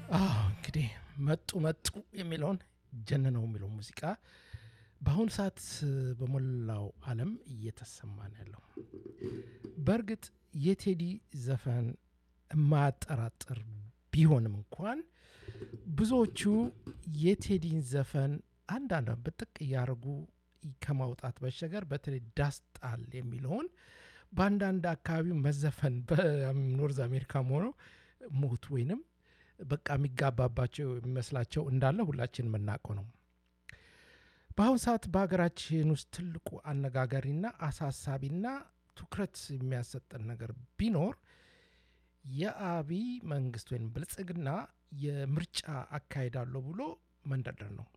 አዎ እንግዲህ መጡ መጡ የሚለውን ጀንነው የሚለው ሙዚቃ በአሁኑ ሰዓት በሞላው ዓለም እየተሰማ ነው ያለው። በእርግጥ የቴዲ ዘፈን የማያጠራጥር ቢሆንም እንኳን ብዙዎቹ የቴዲን ዘፈን አንዳንድ ብጥቅ እያደረጉ ከማውጣት በሸገር በተለይ ዳስጣል የሚለውን በአንዳንድ አካባቢ መዘፈን በኖርዝ አሜሪካም ሆነው ሞት ወይንም በቃ የሚጋባባቸው የሚመስላቸው እንዳለ ሁላችን የምናውቀው ነው። በአሁኑ ሰዓት በሀገራችን ውስጥ ትልቁ አነጋጋሪና አሳሳቢና ትኩረት የሚያሰጠን ነገር ቢኖር የአብይ መንግስት ወይም ብልጽግና የምርጫ አካሄዳለሁ ብሎ መንደርደር ነው።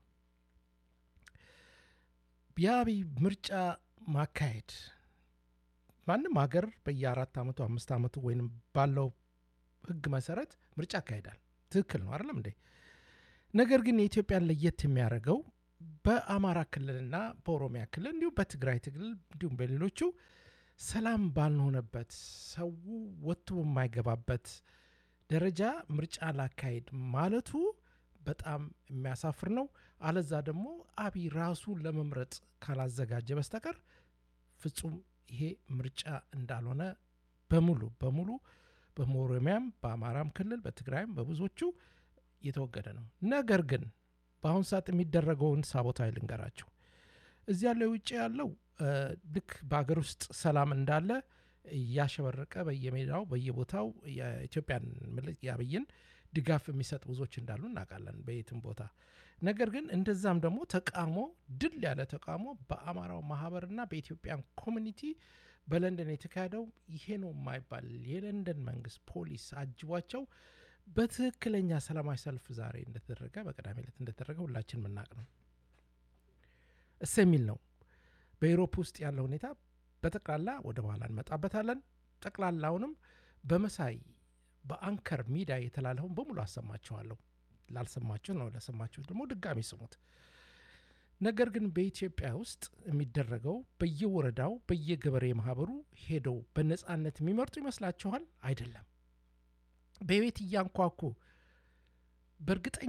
የአብይ ምርጫ ማካሄድ ማንም ሀገር በየአራት ዓመቱ አምስት ዓመቱ ወይም ባለው ህግ መሰረት ምርጫ ያካሄዳል። ትክክል ነው አይደለም እንዴ? ነገር ግን የኢትዮጵያን ለየት የሚያደርገው በአማራ ክልልና በኦሮሚያ ክልል እንዲሁም በትግራይ ክልል እንዲሁም በሌሎቹ ሰላም ባልሆነበት ሰው ወጥቶ በማይገባበት ደረጃ ምርጫ ላካሄድ ማለቱ በጣም የሚያሳፍር ነው። አለዛ ደግሞ አብይ ራሱ ለመምረጥ ካላዘጋጀ በስተቀር ፍጹም ይሄ ምርጫ እንዳልሆነ በሙሉ በሙሉ በኦሮሚያም በአማራም ክልል በትግራይም በብዙዎቹ የተወገደ ነው። ነገር ግን በአሁኑ ሰዓት የሚደረገውን ሳቦታዊ ልንገራቸው። እዚህ ያለው ውጭ ያለው ልክ በሀገር ውስጥ ሰላም እንዳለ እያሸበረቀ በየሜዳው በየቦታው የኢትዮጵያን የአብይን ድጋፍ የሚሰጥ ብዙዎች እንዳሉ እናውቃለን በየትም ቦታ። ነገር ግን እንደዛም ደግሞ ተቃውሞ ድል ያለ ተቃውሞ በአማራው ማህበርና በኢትዮጵያን ኮሚኒቲ በለንደን የተካሄደው ይሄ ነው የማይባል የለንደን መንግስት ፖሊስ አጅቧቸው በትክክለኛ ሰላማዊ ሰልፍ ዛሬ እንደተደረገ በቅዳሜ ዕለት እንደተደረገ ሁላችን የምናውቅ ነው። እስ የሚል ነው። በኢሮፕ ውስጥ ያለው ሁኔታ በጠቅላላ ወደ በኋላ እንመጣበታለን። ጠቅላላውንም በመሳይ በአንከር ሚዲያ የተላለፈውን በሙሉ አሰማችኋለሁ። ላልሰማችሁ ነው፣ ለሰማችሁ ደግሞ ድጋሚ ስሙት። ነገር ግን በኢትዮጵያ ውስጥ የሚደረገው በየወረዳው በየገበሬ ማህበሩ ሄደው በነፃነት የሚመርጡ ይመስላችኋል? አይደለም። በቤት እያንኳኩ በእርግጠኛ